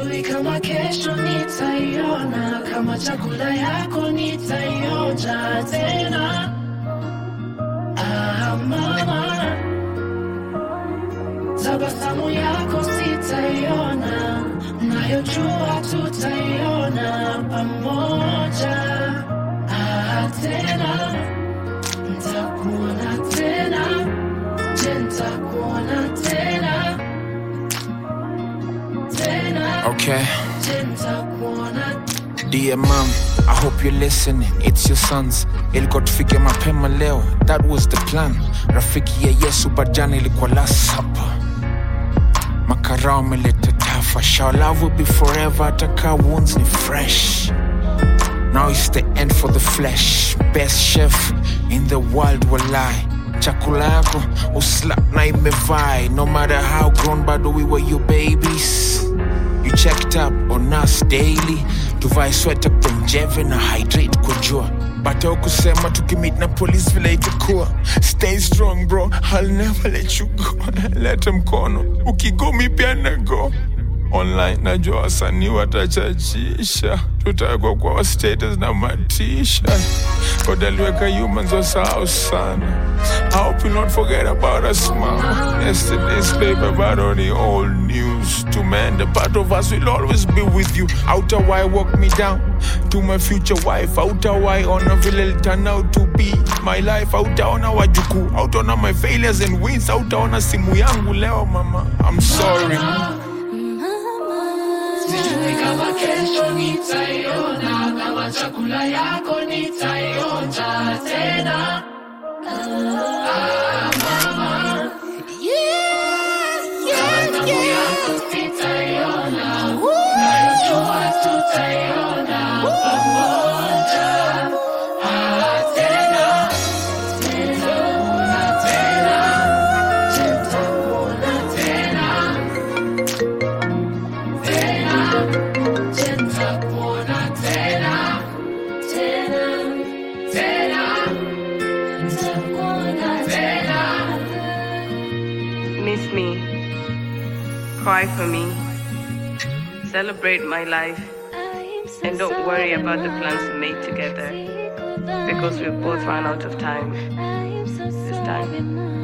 sijui kama kesho nitaiona, kama chakula yako nitaionja tena. Ah, mama, tabasamu yako sitaiona, nayojua tutaiona pamoja. Ah, tena ntakuona tena, je, ntakuona tena tena, Okay. je, ntakuona Dear mom, I hope you're listening. It's your sons. Ilikuwa tufike mapema leo. That was the plan. Rafiki ya Yesu bajani ilikuwa last supper. Makarao ameleta tafa. Shall love will be forever. Ataka wounds ni fresh. Now it's the end for the flesh. Best chef in the world will lie. Chakula yako uslap na imevai. No matter how grown bado we were your babies. You checked up on us daily. Tuvae sweta kwa njeve na hydrate kwa jua. Bata ukusema tukimit na police vile itakuwa. Stay strong bro, I'll never let you go. Leta mkono, ukigo mi pia na go online najua wasanii watachachisha tutawekwa kwa wa status na matisha kodaliweka humans wasahau sana I hope you not forget about us mama yesterday's paper but only old news to man the part of us will always be with you outer why walk me down to my future wife outer why ona vile turn out to be my life outaona wajukuu outaona my failures and wins outaona simu yangu leo mama I'm sorry Sijui kama kesho nitaiona, kama chakula yako nitaionja tena. Ah, mama, tabasamu yako sitaiona, najua tutaiona pamoja. Ah, tena, nitakuona tena, nitakuona tena. Tena, nitakuona tena, tena, tena, nitakuona tena. Miss me. Cry for me. Celebrate my life. And don't worry about the plans we made together Because we've both run out of time. This time.